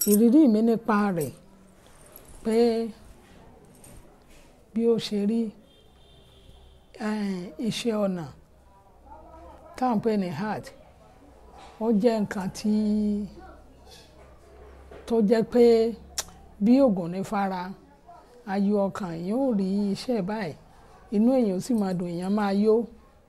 ìrírí mi nípa rẹ̀ pé bí ó ṣe rí iṣẹ́ ọnà tá à ń pè ní art ó jẹ́ nǹkan tí tó jẹ́ pé bí ògùn ní fara ayọ̀ ọkàn èèyàn ò rí iṣẹ́ báyìí inú èèyàn ó sì máa dùn èèyàn máa yó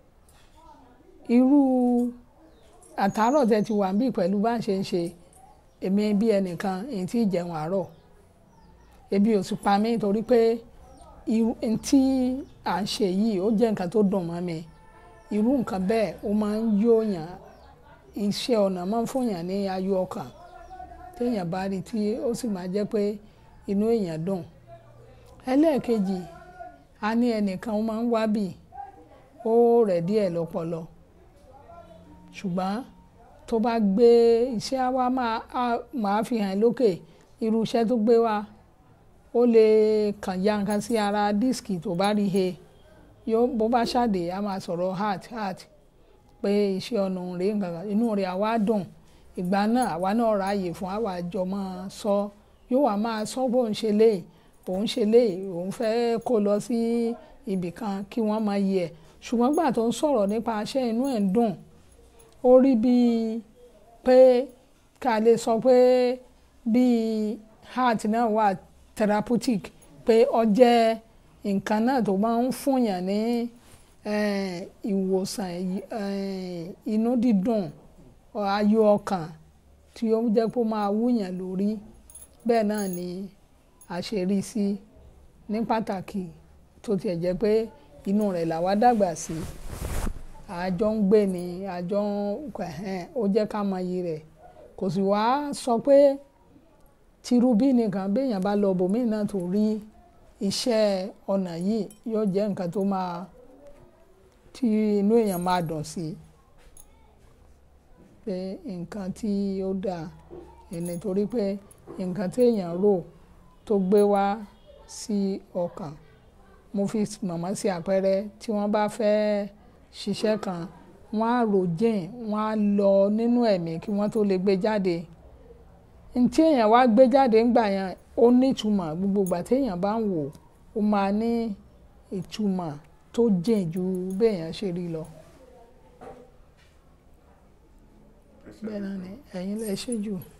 irú àtàárọ̀ tẹ́ ti wà ń bí pẹ̀lú bá ń ṣe ń ṣe èmi bí ẹnìkan èyí tí jẹun àárọ̀ ebi ò sì pa mí torí pé irú tí à ń ṣe yìí ó jẹ́ nǹkan tó dùn mọ́ mi irú nǹkan bẹ́ẹ̀ ó máa ń yóòyàn iṣẹ́ ọnà máa ń fúnyàn ní ayọ̀ ọkàn téèyàn bá rí tí ó sì máa jẹ́ pé inú èèyàn dùn ẹlẹ́ẹ̀kejì a ní ẹnìkan ó máa ń wá bì ó rẹ̀ díẹ̀ lọ́pọlọ ṣùgbọ́n tó bá gbé iṣẹ́ wa máa fi hàn lókè irú iṣẹ́ tó gbé wa ó lè kàn ya nǹkan sí ara díìskì tó bá rí he yóò bó bá ṣàdé a máa sọ̀rọ̀ heart heart pé iṣẹ́ ọ̀nà rèé nǹkan kan inú rẹ̀ àwa dùn ìgbà náà àwa náà ráàyè fún àwa àjọ máa sọ yóò wá máa sọ bó ń ṣe léyìí òun ṣe léyìí òun fẹ́ kó lọ sí ibì kan kí wọ́n máa yẹ ṣùgbọ́n gbà tó ń sọ̀rọ̀ nípa iṣẹ́ inú ẹ̀ ń dùn ó rí bíi pé ká lè sọ pé bíi heart náà wà therapeutic pé ó jẹ́ nǹkan náà tó máa ń fúnyàn ní ìwòsàn inú dídùn ayọ̀ ọkàn tí ó jẹ́ pé ó máa wúyàn lórí bẹ́ẹ̀ náà ni a ṣe rí sí ní pàtàkì tó tiẹ̀ jẹ́ pé inú rẹ̀ làwa dàgbà sí àjọ ń gbé ni àjọ ń ó jẹ́ ká mọ iyì rẹ̀ kò sì wá sọ pé tirubí nìkan béèyàn bá lọ bòmíì náà tó rí iṣẹ́ ọnà yìí yóò jẹ́ nǹkan tó máa tí inú èèyàn máa dùn sí pé nǹkan tí ó dáa ẹni torí pé nǹkan tí èèyàn rò tó gbé wá sí ọkàn mo fi mọ̀mọ́ sí àpẹẹrẹ tí wọ́n bá fẹ́ ṣiṣẹ́ kan wọ́n á rò jìn wọ́n á lọ nínú ẹ̀mí kí wọ́n tó lè gbé jáde ntí èèyàn wá gbé jáde ńgbà yẹn ó ní ìtumọ̀ gbogbo ìgbà téèyàn bá ń wò ó máa ní ìtumọ̀ tó jìn ju béèyàn ṣe rí lọ. bẹ́ẹ̀ náà ni ẹ̀yin lẹ ṣe jù.